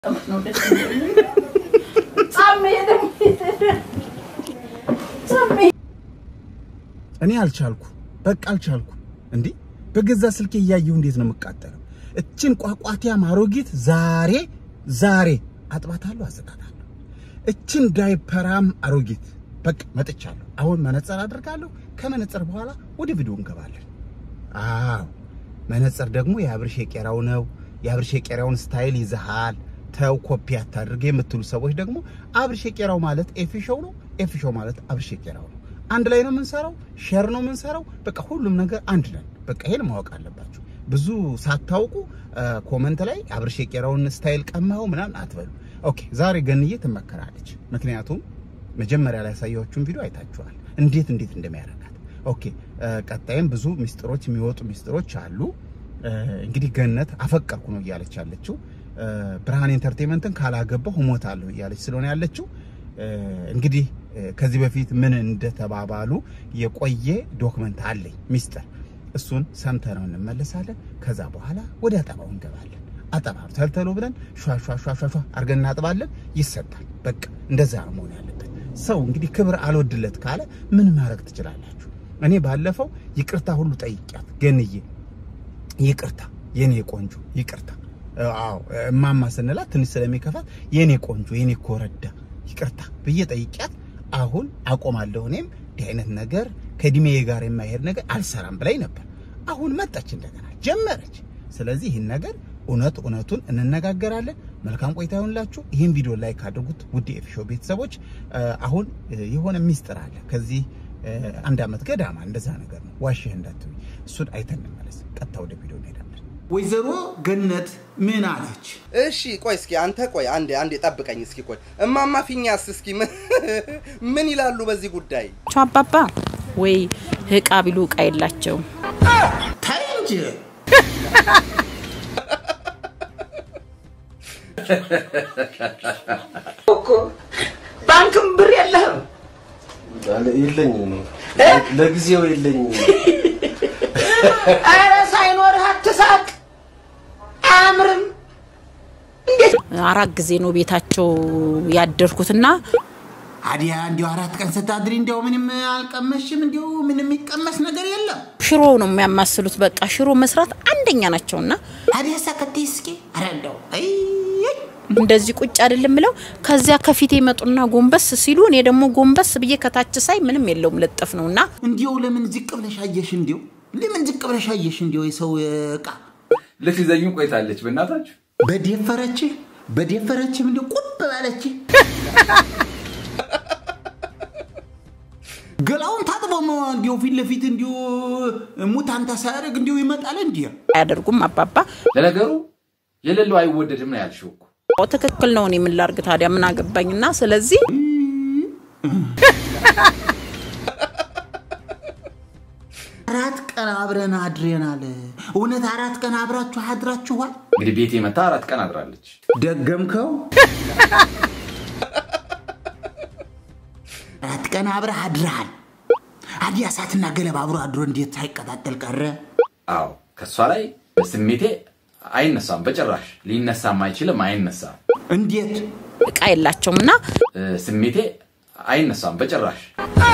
ነው ደስ የሚለኝ። ጻሜ ደግሞ ጻሜ እኔ አልቻልኩ፣ በቃ አልቻልኩ። እንዴ በገዛ ስልኬ እያየሁ እንዴት ነው የምቃጠለው? እችን ቋቋቲያም አሮጊት ዛሬ ዛሬ አጥባታለሁ፣ አዘጋታለሁ። እችን ዳይፐራም አሮጊት በቃ መጥቻለሁ። አሁን መነጽር አድርጋለሁ። ከመነጽር በኋላ ወደ ቪዲዮ እንገባለን። አዎ መነጽር ደግሞ የአብርሽ የቄራው ነው። የአብርሽ የቄራውን ስታይል ይዘሃል፣ ተው ኮፒ አታድርግ የምትሉ ሰዎች ደግሞ አብርሽ የቄራው ማለት ኤፊ ሾው ነው፣ ኤፊ ሾው ማለት አብርሽ የቄራው ነው። አንድ ላይ ነው የምንሰራው፣ ሼር ነው የምንሰራው። በቃ ሁሉም ነገር አንድ ነን። በቃ ይሄን ማወቅ አለባችሁ። ብዙ ሳታውቁ ኮመንት ላይ አብርሽ የቄራውን ስታይል ቀማው ምናምን አትበሉ። ኦኬ ዛሬ ገንዬ ትመከራለች። ምክንያቱም መጀመሪያ ላይ ያሳያችሁን ቪዲዮ አይታችኋል፣ እንዴት እንዴት እንደሚያደርጋት። ኦኬ ቀጣይም ብዙ ሚስጥሮች የሚወጡ ሚስጥሮች አሉ። እንግዲህ ገነት አፈቀርኩ ነው እያለች ያለችው። ብርሃን ኢንተርቴንመንትን ካላገባሁ እሞታለሁ እያለች ስለሆነ ያለችው እንግዲህ ከዚህ በፊት ምን እንደተባባሉ የቆየ ዶክመንት አለኝ ሚስጥር። እሱን ሰምተነው እንመለሳለን። ከዛ በኋላ ወደ አጠባው እንገባለን። አጠባ ተልተሎ ብለን ሿ ሿ ሿ ሿ አድርገን እናጥባለን። ይሰጣል። በቃ እንደዛ ነው መሆን ያለበት። ሰው እንግዲህ ክብር አልወድለት ካለ ምን ማድረግ ትችላላችሁ? እኔ ባለፈው ይቅርታ ሁሉ ጠይቂያት ገንዬ ይቅርታ የኔ ቆንጆ ይቅርታ። አዎ እማማ ስንላት ትንሽ ስለሚከፋት የኔ ቆንጆ የኔ ኮረዳ ይቅርታ ብዬ ጠይቂያት፣ አሁን አቆማለሁ እኔም እንዲህ አይነት ነገር ከእድሜ ጋር የማይሄድ ነገር አልሰራም ብላኝ ነበር። አሁን መጣች እንደገና ጀመረች። ስለዚህ ይህን ነገር እውነት እውነቱን እንነጋገራለን። መልካም ቆይታ ይሆንላችሁ። ይህን ቪዲዮ ላይክ አድርጉት ውድ የኤፊሾ ቤተሰቦች። አሁን የሆነ ሚስጥር አለ ከዚህ አንድ ዓመት ገዳማ እንደዛ ነገር ነው። ዋሽህ እንዳትሉኝ። እሱን አይተን እንመለስ። ቀጥታ ወደ ቪዲዮ እንሄዳለን። ወይዘሮ ገነት ምን አለች? እሺ ቆይ እስኪ አንተ ቆይ አንዴ አንዴ ጠብቀኝ እስኪ ቆይ እማማ ፊኛስ እስኪ ምን- ምን ይላሉ በዚህ ጉዳይ? አባባ ወይ እቃ ቢሉ እቃ የላቸውም። ታይ እንጂ ባንክም ብር የለህም። የለኝም፣ ለጊዜው የለኝም። ኧረ ሳይኖርህ አትሳቅ፣ አያምርም። አራት ጊዜ ነው ቤታቸው ያደርኩትና አዲያ እንዲያው አራት ቀን ስታድሪ እንዲያው ምንም አልቀመሽም? እንዲያው ምንም የሚቀመስ ነገር የለም? ሽሮ ነው የሚያማስሉት። በቃ ሽሮ መስራት አንደኛ ናቸውና አዲያ ሰከቴ እስኪ ኧረ እንደው አይ እንደዚህ ቁጭ አይደለም ብለው ከዚያ ከፊቴ ይመጡና ጎንበስ ሲሉ እኔ ደግሞ ጎንበስ ብዬ ከታች ሳይ ምንም የለውም ልጥፍ ነውና እንዲያው ለምን ዝቅ ብለሽ አየሽ? እንዲያው ለምን ዝቅ ብለሽ አየሽ? እንዲያው የሰው እቃ ልትይዘኝ ቆይታለች። በእናታችሁ በደፈረች በደፈረችም እንዲያው ቁብ ባለች ገላውን ታጥቦ እንዲያው ፊት ለፊት እንዲያው ሙታንታ ሳያደርግ እንዲያው ይመጣል እንዲያ አያደርጉም። አባባ ለነገሩ የሌለው አይወደድም ነው ያልሽው እኮ። አዎ ትክክል ነው። እኔ ምን ላርግ ታዲያ ምን አገባኝና ስለዚህ አራት ቀን አብረን አድሬናል። እውነት አራት ቀን አብራችሁ አድራችኋል? እንግዲህ ቤቴ መታ አራት ቀን አድራለች። ደገምከው። አራት ቀን አብረህ አድረሃል። አዲያ እሳትና ገለባ አብሮ አድሮ እንዴት ሳይቀጣጠል ቀረ? አዎ ከእሷ ላይ ስሜቴ አይነሳም፣ በጭራሽ ሊነሳም አይችልም፣ አይነሳም። እንዴት እቃ የላቸውምና እ፣ ስሜቴ አይነሳም፣ በጭራሽ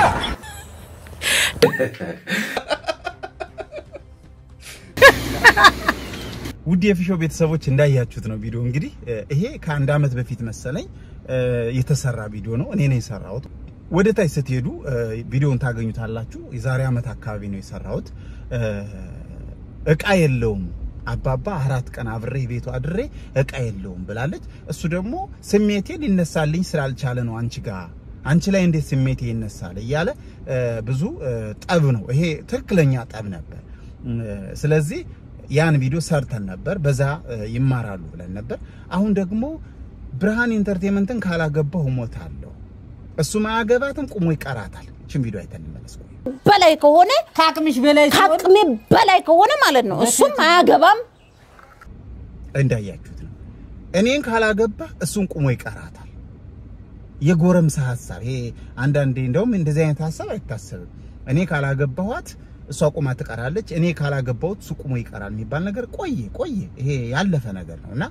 ውድ የፊሾ ቤተሰቦች እንዳያችሁት ነው ቪዲዮ እንግዲህ እ፣ ይሄ ከአንድ ዓመት በፊት መሰለኝ እ፣ የተሰራ ቪዲዮ ነው። እኔ ነው የሰራሁት። ወደ ታች ስትሄዱ እ፣ ቪዲዮውን ታገኙታላችሁ። የዛሬ ዓመት አካባቢ ነው የሰራሁት። እ፣ እቃ የለውም አባባ አራት ቀን አብሬ ቤቱ አድሬ እቃ የለውም ብላለች። እሱ ደግሞ ስሜቴ ሊነሳልኝ ስላልቻለ ነው አንቺ ጋር አንቺ ላይ እንዴት ስሜቴ ይነሳል እያለ እ፣ ብዙ እ፣ ጠብ ነው ይሄ ትክክለኛ ጠብ ነበር። እ፣ ስለዚህ ያን ቪዲዮ ሰርተን ነበር። በዛ እ፣ ይማራሉ ብለን ነበር። አሁን ደግሞ ብርሃን ኢንተርቴንመንትን ካላገባሁ እሞታለሁ፣ እሱ ማያገባትም ቁሞ ይቀራታል። እችን ቪዲዮ አይተን እንመለስ። ቆይ በላይ ከሆነ ከአቅምሽ በላይ ሲሆን ከአቅሜ በላይ ከሆነ ማለት ነው እሱም አያገባም። እንዳያችሁት ነው። እኔን ካላገባ እሱን ቁሞ ይቀራታል። የጎረምሳ ሀሳብ ይሄ አንዳንዴ እንደውም እንደዚህ አይነት ሀሳብ አይታሰብም። እኔ ካላገባኋት እሷ ቁማ ትቀራለች፣ እኔ ካላገባሁት እሱ ቁሞ ይቀራል የሚባል ነገር ቆየ ቆየ። ይሄ ያለፈ ነገር ነው እና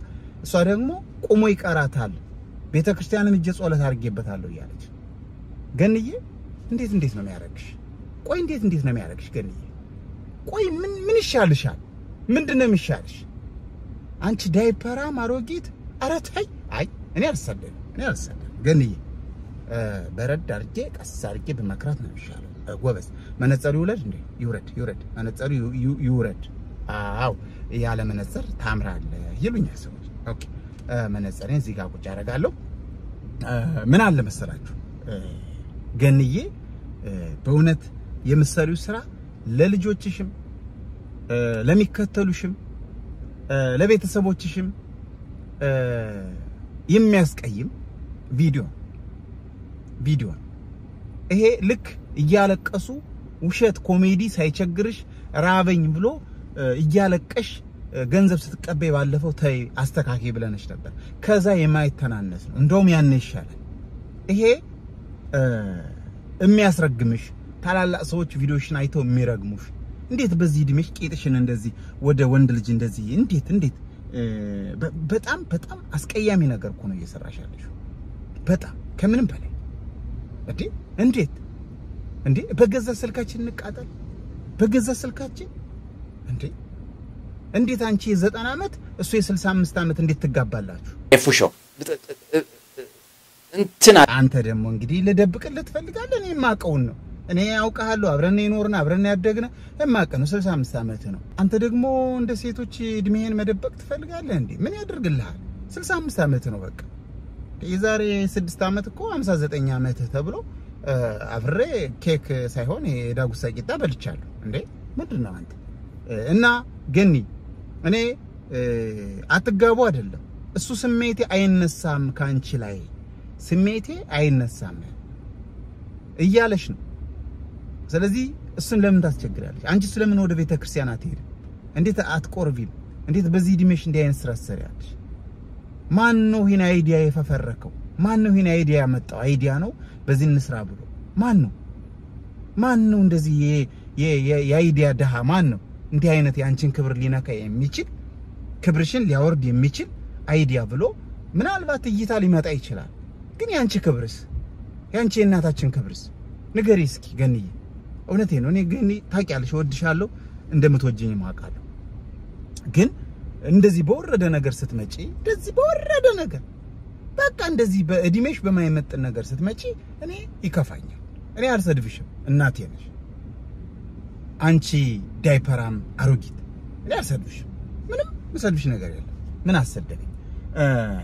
እሷ ደግሞ ቆሞ ይቀራታል ቤተ ክርስቲያንን እጄ ጸሎት አድርጌበታለሁ እያለች ገንዬ እንዴት እንዴት ነው የሚያደርግሽ? ቆይ እንዴት እንዴት ነው የሚያደርግሽ ገንዬ? ቆይ ምን ምን ይሻልሻል? ምንድን ነው የሚሻልሽ? አንቺ ዳይፐራም አሮጊት። ኧረ ተይ። አይ እኔ አልሰደድም፣ እኔ አልሰደድም ገንዬ። እ፣ በረድ አድርጌ ቀስ አድርጌ በመክራት ነው የሚሻለው። እ፣ ጎበዝ መነጸሩ ይውለድ እንዴ? ይውረድ፣ ይውረድ፣ መነጸሩ ይው- ይው- ይውረድ። አዎ ያለ መነጸር ታምራለህ ይሉኛል ሰዎች። ኦኬ እ፣ መነጸሬን እዚህ ጋር ቁጭ አደርጋለሁ። እ፣ ምን አለ መሰላችሁ እ፣ ገንዬ እ፣ በእውነት የምትሰሪው ስራ ለልጆችሽም እ፣ ለሚከተሉሽም እ፣ ለቤተሰቦችሽም እ፣ የሚያስቀይም ቪዲዮ ቪዲዮ ነው። ይሄ ልክ እያለቀሱ ውሸት ኮሜዲ ሳይቸግርሽ ራበኝ ብሎ እ፣ እያለቀሽ እ፣ ገንዘብ ስትቀበይ ባለፈው ተይ አስተካኪ ብለነሽ ነበር። ከዛ የማይተናነስ ነው። እንደውም ያን ይሻላል። ይሄ እ፣ የሚያስረግምሽ ታላላቅ ሰዎች ቪዲዮሽን አይተው የሚረግሙሽ እንዴት በዚህ እድሜሽ ቄጥሽን እንደዚህ ወደ ወንድ ልጅ እንደዚህ እንዴት እንዴት እ፣ በ- በጣም በጣም አስቀያሚ ነገር እኮ ነው እየሰራሽ ያለሽው። በጣም ከምንም በላይ እንዴ እንዴት እንዴ በገዛ ስልካችን እንቃጠል በገዛ ስልካችን እንዴ እንዴት አንቺ የዘጠና ዓመት እሱ የስልሳ አምስት ዓመት እንዴት ትጋባላችሁ ኤፉሾ እንትን አንተ ደግሞ እንግዲህ ልደብቅልህ ትፈልጋለህ እኔ የማውቀውን ነው እኔ ያውቃለሁ አብረን የኖርን አብረን ያደግን የማውቅ ነው 65 ዓመት ነው አንተ ደግሞ እንደ ሴቶች እድሜህን መደበቅ ትፈልጋለህ እንዴ ምን ያደርግልሃል 65 ዓመት ነው በቃ የዛሬ ስድስት ዓመት እኮ 59 ዓመት ተብሎ እ፣ አብሬ ኬክ ሳይሆን የዳጉሳ ቂጣ በልቻለሁ። እንዴ ምንድን ነው አንተ እ፣ እና ገኒ እኔ እ፣ አትጋቡ አይደለም እሱ ስሜቴ አይነሳም ከአንቺ ላይ ስሜቴ አይነሳም እያለሽ ነው። ስለዚህ እሱን ለምን ታስቸግራለሽ? አንቺ ስለምን ወደ ቤተ ክርስቲያን አትሄድም? እንዴት አትቆርቢም? እንዴት በዚህ እድሜሽ እንዲህ አይነት ስራ ትሰሪያለሽ? ማን ነው ይህን አይዲያ የፈፈረከው? ማን ነው ይህን አይዲያ ያመጣው? አይዲያ ነው በዚህ እንስራ ብሎ ማን ነው? ማን ነው እንደዚህ የ- የ- የ- የአይዲያ ድሃ ማን ነው? እንዲህ አይነት የአንቺን ክብር ሊነካ የሚችል ክብርሽን ሊያወርድ የሚችል አይዲያ ብሎ ምናልባት እይታ ሊመጣ ይችላል። ግን የአንቺ ክብርስ የአንቺ የእናታችን ክብርስ ንገሪ እስኪ ገንዬ። እውነቴ ነው። እኔ ገኒ ታውቂያለሽ፣ እወድሻለሁ፣ እንደምትወጂኝ አውቃለሁ። ግን እንደዚህ በወረደ ነገር ስትመጪ እንደዚህ በወረደ ነገር በቃ እንደዚህ በእድሜሽ በማይመጥን ነገር ስትመጪ እኔ ይከፋኛል። እኔ አልሰድብሽም፣ እናቴ ነሽ አንቺ ዳይፐራም አሮጊት። እኔ አልሰድብሽም፣ ምንም ምሰድብሽ ነገር የለም። ምን አሰደበኝ? እ፣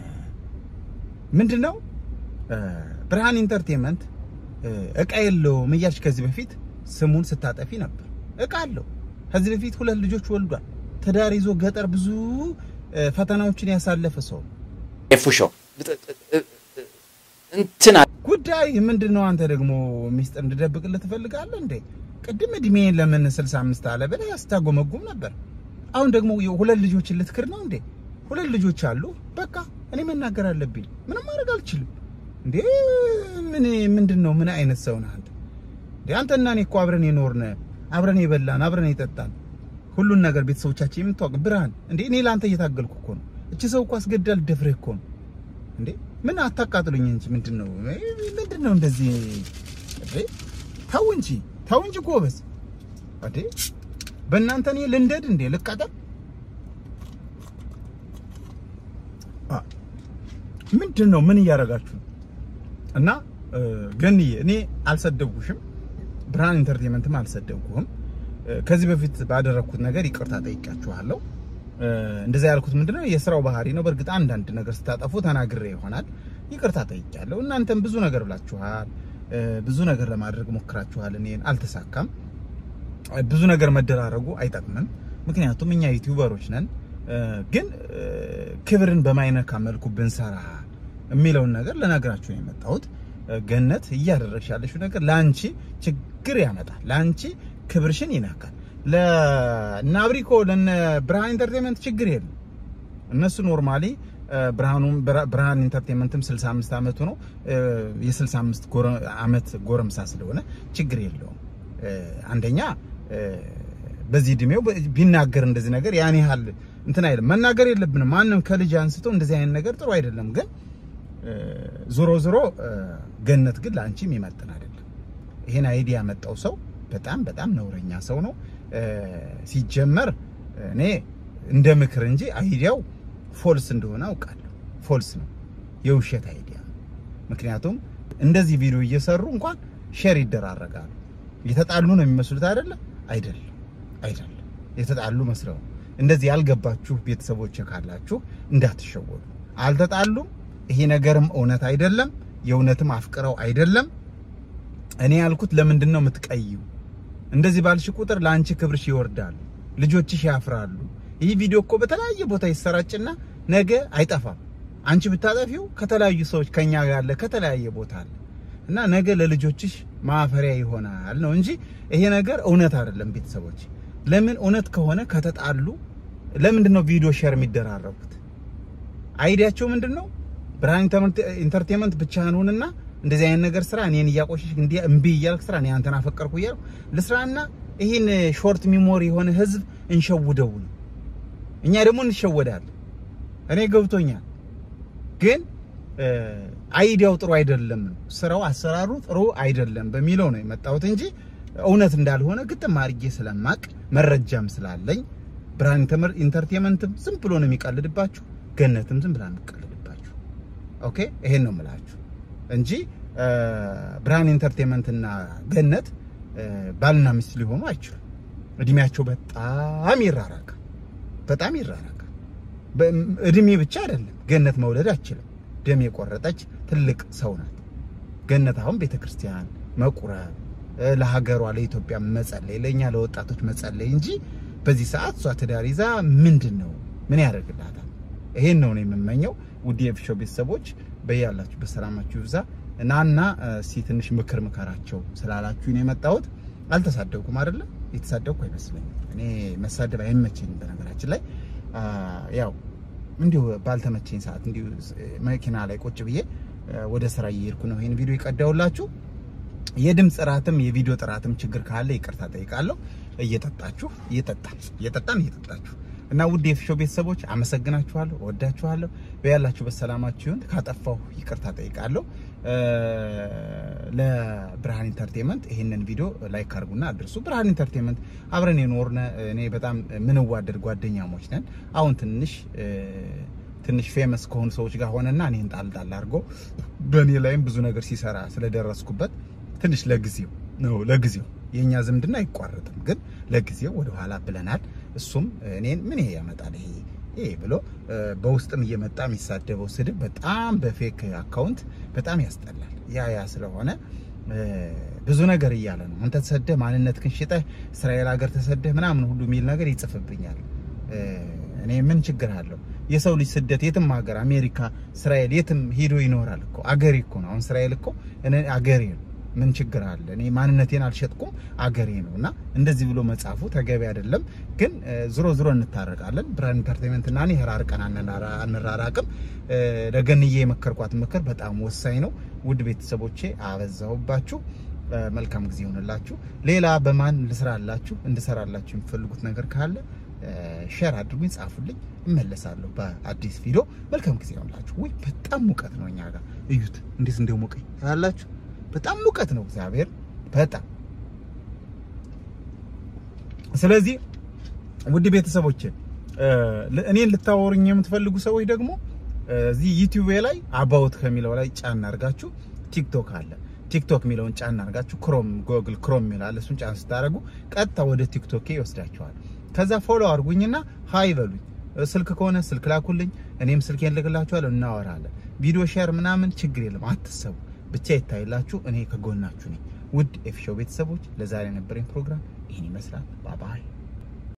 ምንድነው እ፣ ብርሃን ኢንተርቴንመንት እ፣ እቃ የለውም እያልሽ ከዚህ በፊት ስሙን ስታጠፊ ነበር። እቃ አለው። ከዚህ በፊት ሁለት ልጆች ወልዷል። ትዳር ይዞ ገጠር ብዙ እ፣ ፈተናዎችን ያሳለፈ ሰው ነው። ኤፉሾ እንትን ጉዳይ ምንድን ነው? አንተ ደግሞ ሚስጥር እንድደብቅልህ ትፈልጋለህ እንዴ? ቅድም እድሜን ለምን 65 አለ ብለህ ያስታጎመጉም ነበር። አሁን ደግሞ ሁለት ልጆችን ልትክር ነው እንዴ? ሁለት ልጆች አሉ። በቃ እኔ መናገር አለብኝ። ምንም ማድረግ አልችልም እንዴ? ምን ምንድን ነው? ምን አይነት ሰው ነህ አንተ? እንዴ አንተና እኔ እኮ አብረን የኖርን አብረን የበላን አብረን የጠጣን ሁሉን ነገር ቤተሰቦቻችን የምታውቅ ብርሃን እንዴ እኔ ለአንተ እየታገልኩ እኮ ነው። እቺ ሰው እኮ አስገድዳ ልደፍርህ እኮ ነው እንዴ ምን አታቃጥሉኝ እንጂ ምንድን ነው ምንድን ነው እንደዚህ እንዴ ተው እንጂ ተው እንጂ ጎበዝ እንዴ በእናንተ እኔ ልንደድ እንዴ ልቃጠል አ ምንድን ነው ምን እያደረጋችሁ ነው እና እ፣ ገንዬ እኔ አልሰደብኩሽም ብርሃን ኢንተርቴንመንትም አልሰደብኩህም እ፣ ከዚህ በፊት ባደረግኩት ነገር ይቅርታ ጠይቃችኋለሁ እ፣ እንደዛ ያልኩት ምንድነው የስራው ባህሪ ነው። በእርግጥ አንዳንድ ነገር ስታጠፉ ተናግሬ ይሆናል ይቅርታ ጠይቄያለሁ። እናንተም ብዙ ነገር ብላችኋል፣ እ፣ ብዙ ነገር ለማድረግ ሞክራችኋል። እኔን አልተሳካም። ብዙ ነገር መደራረጉ አይጠቅምም። ምክንያቱም እኛ ዩቲዩበሮች ነን። እ፣ ግን እ፣ ክብርን በማይነካ መልኩ ብንሰራ የሚለውን ነገር ለነገራችሁ ነው የመጣሁት። እ፣ ገነት እያደረግሽ ያለሽው ነገር ለአንቺ ችግር ያመጣል፣ ለአንቺ ክብርሽን ይነካል። ለእነ አብሪኮ ለእነ ብርሃን ኢንተርቴንመንት ችግር የለም። እነሱ ኖርማሊ ብርሃኑም ብራ- ብርሃን ኢንተርቴንመንትም 65 ዓመቱ ነው እ፣ የ65 ጎረ- ዓመት ጎረምሳ ስለሆነ ችግር የለውም። እ፣ አንደኛ እ፣ በዚህ እድሜው በ- ቢናገር እንደዚህ ነገር ያን ያህል እንትን አይደለም። መናገር የለብንም ማንም ከልጅ አንስቶ እንደዚህ አይነት ነገር ጥሩ አይደለም። ግን እ፣ ዞሮ ዞሮ እ፣ ገነት ግን ለአንቺ የሚመጥን አይደለም። ይሄን አይዲያ ያመጣው ሰው በጣም በጣም ነውረኛ ሰው ነው። እ፣ ሲጀመር እኔ እንደ ምክር እንጂ አይዲያው ፎልስ እንደሆነ አውቃለሁ። ፎልስ ነው፣ የውሸት አይዲያ ነው። ምክንያቱም እንደዚህ ቪዲዮ እየሰሩ እንኳን ሼር ይደራረጋሉ። የተጣሉ ነው የሚመስሉት አይደለም? አይደለም፣ አይደለም። የተጣሉ መስለው ነው። እንደዚህ ያልገባችሁ ቤተሰቦች ካላችሁ እንዳትሸወዱ። አልተጣሉም። ይሄ ነገርም እውነት አይደለም። የእውነትም አፍቅረው አይደለም። እኔ ያልኩት ለምንድን ነው የምትቀይው? እንደዚህ ባልሽ ቁጥር ለአንቺ ክብርሽ ይወርዳሉ፣ ልጆችሽ ያፍራሉ። ይህ ቪዲዮ እኮ በተለያየ ቦታ ይሰራጭና ነገ አይጠፋም። አንቺ ብታጠፊው ከተለያዩ ሰዎች ከኛ ጋር ያለ ከተለያየ ቦታ አለ እና ነገ ለልጆችሽ ማፈሪያ ይሆናል ነው እንጂ ይሄ ነገር እውነት አይደለም። ቤተሰቦች ለምን እውነት ከሆነ ከተጣሉ ለምንድን ነው ቪዲዮ ሼር የሚደራረጉት? አይዲያቸው ምንድን ነው? ብርሃን ኢንተርቴንመንት ብቻህን ሁንና እንደዚህ አይነት ነገር ስራ እኔን እያቆሸሽ እንዲ እምቢ እያልክ ስራ እኔ አንተን አፈቀርኩ እያልኩ ልስራና ይህን ሾርት ሚሞሪ የሆነ ህዝብ እንሸውደው ነው። እኛ ደግሞ እንሸወዳለን። እኔ ገብቶኛል፣ ግን አይዲያው ጥሩ አይደለም ነው ስራው፣ አሰራሩ ጥሩ አይደለም በሚለው ነው የመጣሁት እንጂ እውነት እንዳልሆነ ግጥም አድርጌ ስለማቅ መረጃም ስላለኝ ብርሃን ኢንተርቴንመንትም ዝም ብሎ ነው የሚቀልድባችሁ፣ ገነትም ዝም ብላ ነው የሚቀልድባችሁ። ኦኬ ይሄን ነው የምላችሁ እንጂ ብርሃን ኢንተርቴንመንት እና ገነት ባልና ሚስት ሊሆኑ አይችሉም። እድሜያቸው በጣም ይራራቃል፣ በጣም ይራራቃል። እድሜ ብቻ አይደለም፣ ገነት መውለድ አችልም። ደም የቆረጠች ትልቅ ሰው ናት። ገነት አሁን ቤተክርስቲያን መቁረብ፣ ለሀገሯ ለኢትዮጵያ መጸለይ፣ ለእኛ ለወጣቶች መጸለይ እንጂ በዚህ ሰዓት እሷ ትዳር ይዛ ምንድን ነው ምን ያደርግላታል? ይሄን ነው ነው የምመኘው። ውድ የኤፍሾ ቤተሰቦች በያላችሁ በሰላማችሁ ይብዛ። ናና እስኪ ትንሽ ምክር ምከራቸው ስላላችሁ ነው የመጣሁት። አልተሳደብኩም አይደለም፣ የተሳደብኩ አይመስለኝም። እኔ መሳደብ አይመቸኝም። በነገራችን ላይ ያው እንዲሁ ባልተመቸኝ ሰዓት እንዲሁ መኪና ላይ ቁጭ ብዬ ወደ ስራ እየሄድኩ ነው ይሄን ቪዲዮ የቀዳውላችሁ። የድምፅ ጥራትም የቪዲዮ ጥራትም ችግር ካለ ይቅርታ ጠይቃለሁ። እየጠጣችሁ እየጠጣን እየጠጣን እየጠጣችሁ እና ውድ የኤፍሾ ቤተሰቦች አመሰግናችኋለሁ፣ እወዳችኋለሁ። በያላችሁ በሰላማችሁ ይሁን። ካጠፋሁ ይቅርታ ጠይቃለሁ። ለብርሃን ኢንተርቴንመንት ይህንን ቪዲዮ ላይክ አድርጉና አድርሱ። ብርሃን ኢንተርቴንመንት አብረን የኖርነ እኔ በጣም ምንዋደድ ጓደኛሞች ነን። አሁን ትንሽ ትንሽ ፌመስ ከሆኑ ሰዎች ጋር ሆነና እኔን ጣል ጣል አድርጎ በእኔ ላይም ብዙ ነገር ሲሰራ ስለደረስኩበት ትንሽ ለጊዜው ነው ለጊዜው የኛ ዝምድና አይቋረጥም፣ ግን ለጊዜው ወደኋላ ብለናል። እሱም እኔን ምን ይሄ ያመጣል ይሄ ይሄ ብሎ በውስጥም እየመጣ የሚሳደበው ስድብ በጣም በፌክ አካውንት በጣም ያስጠላል። ያ ያ ስለሆነ ብዙ ነገር እያለ ነው። አንተ ተሰደህ ማንነትህን ሽጠህ እስራኤል ሀገር ተሰደህ ምናምን ሁሉ የሚል ነገር ይጽፍብኛል። እኔ ምን ችግር አለው? የሰው ልጅ ስደት የትም ሀገር አሜሪካ፣ እስራኤል የትም ሂዶ ይኖራል እኮ አገሬ እኮ ነው። አሁን እስራኤል እኮ እኔ አገሬ ነው። ምን ችግር አለ? እኔ ማንነቴን አልሸጥኩም አገሬ ነው እና እንደዚህ ብሎ መጻፉ ተገቢ አይደለም። ግን ዝሮ ዝሮ እንታረቃለን። ብርሃን ኢንተርቴንመንት እና እኔ ራርቀን አንራራቅም። ለገንዬ የመከርኳት ምክር በጣም ወሳኝ ነው። ውድ ቤተሰቦቼ አበዛሁባችሁ። መልካም ጊዜ ይሆንላችሁ። ሌላ በማን ልስራላችሁ እንድሰራላችሁ የሚፈልጉት ነገር ካለ ሼር አድርጉኝ፣ ጻፉልኝ፣ እመለሳለሁ በአዲስ ቪዲዮ። መልካም ጊዜ ይሆንላችሁ። ውይ በጣም ሙቀት ነው እኛ ጋር እዩት፣ እንዴት እንደሞቀኝ ታያላችሁ። በጣም ሙቀት ነው እግዚአብሔር በጣም ስለዚህ ውድ ቤተሰቦች እኔን ልታወሩኝ የምትፈልጉ ሰዎች ደግሞ እዚህ ዩቲዩብ ላይ አባውት ከሚለው ላይ ጫን አድርጋችሁ ቲክቶክ አለ ቲክቶክ የሚለውን ጫን አድርጋችሁ ክሮም ጎግል ክሮም የሚላል እሱን ጫን ስታደርጉ ቀጥታ ወደ ቲክቶኬ ይወስዳችኋል። ከዛ ፎሎ አድርጉኝና ሀይ በሉኝ። ስልክ ከሆነ ስልክ ላኩልኝ፣ እኔም ስልኬን ልክላችኋለሁ፣ እናወራለን። ቪዲዮ ሼር ምናምን ችግር የለም አትሰቡ ብቻ ይታይላችሁ። እኔ ከጎናችሁ ነኝ። ውድ ኤፍሾው ቤተሰቦች ለዛሬ የነበረኝ ፕሮግራም ይህን ይመስላል። ባባይ